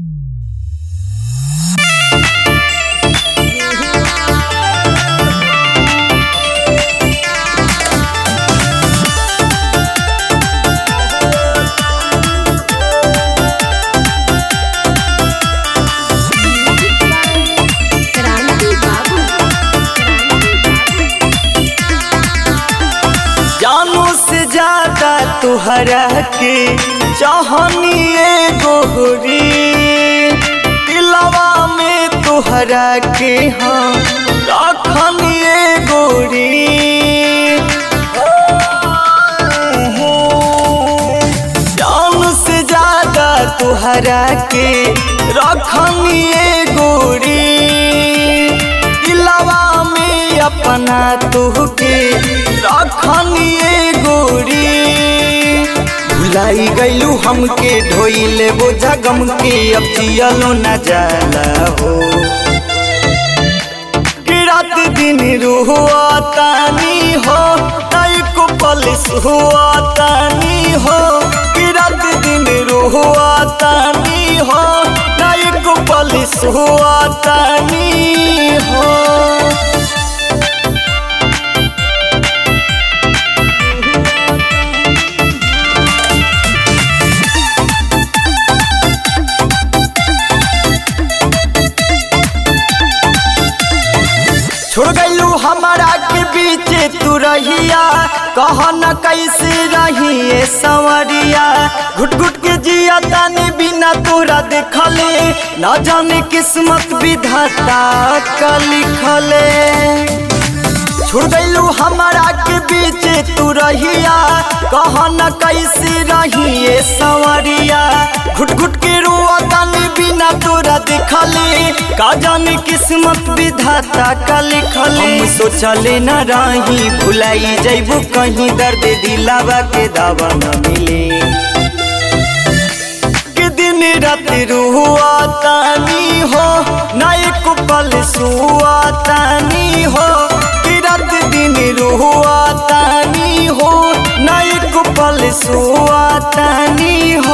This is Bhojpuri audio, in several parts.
तोहरा के चाहनिए गोहरी दिलवा में तोहरा के हाँ रखनिए गोरी जान से ज्यादा तोहरा के रखनिए गोरी दिलवा में अपना तुहके रखनिए गोरी भुलाई गईलू हमके ढोइले बोझा गम के अब जियलो न जाला हो कि रात दिन रुआ तानी हो नई को पलिस हुआ तानी हो कि रात दिन रुआ तानी हो नई को पलिस हुआ तानी हो छोड़ गईलू हमारा के बीच तू रहिया कह न कैसे रहिए संवरिया घुट घुट के जिया तानी बिना तोरा देखले न जाने किस्मत विधाता का लिखले छोड़ गईलू हमारा के बीच तू रहिया कह न कैसे रहिए संवरिया घुट घुट के रुआ तानी बिना तोरा देखले का जाने किस्मत विधाता का लिखले हम सोचले न रही भुलाई जैबू कहीं दर्द दिलावा के दावा न मिले कि दिन रात रुआ तानी हो ना एक पल सुआ तानी हो कि रात दिन रुआ तानी हो ना एक पल सुआ तानी हो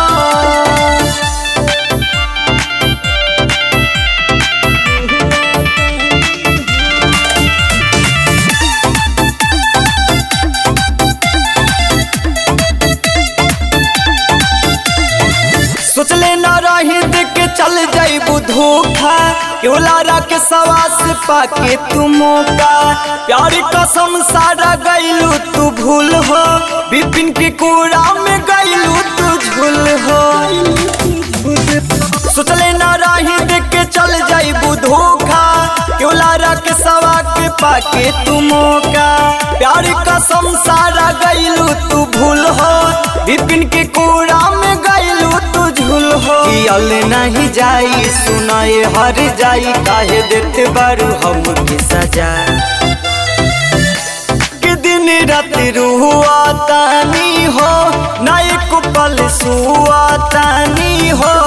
सोचले न रही देख के चल जाइबू धोखा केवलारा के सवास पाके तू मौका प्यार कसम सारा गईलू तू भूल हो बिपिन के कोरा में गईलू तू झूल हो सोचले न रही देख के चल जाइबू धोखा केवलारा के सवा के पाके तू मौका प्यार कसम सारा गईलू तू भूल हो बिपिन के कोरा में गईलू तू झूल हो कियल नहीं जाई सुनाए हर जाई काहे देते बारू हम के सजा कि दिन रात रुआ तानी हो ना एक पल सुआ तानी हो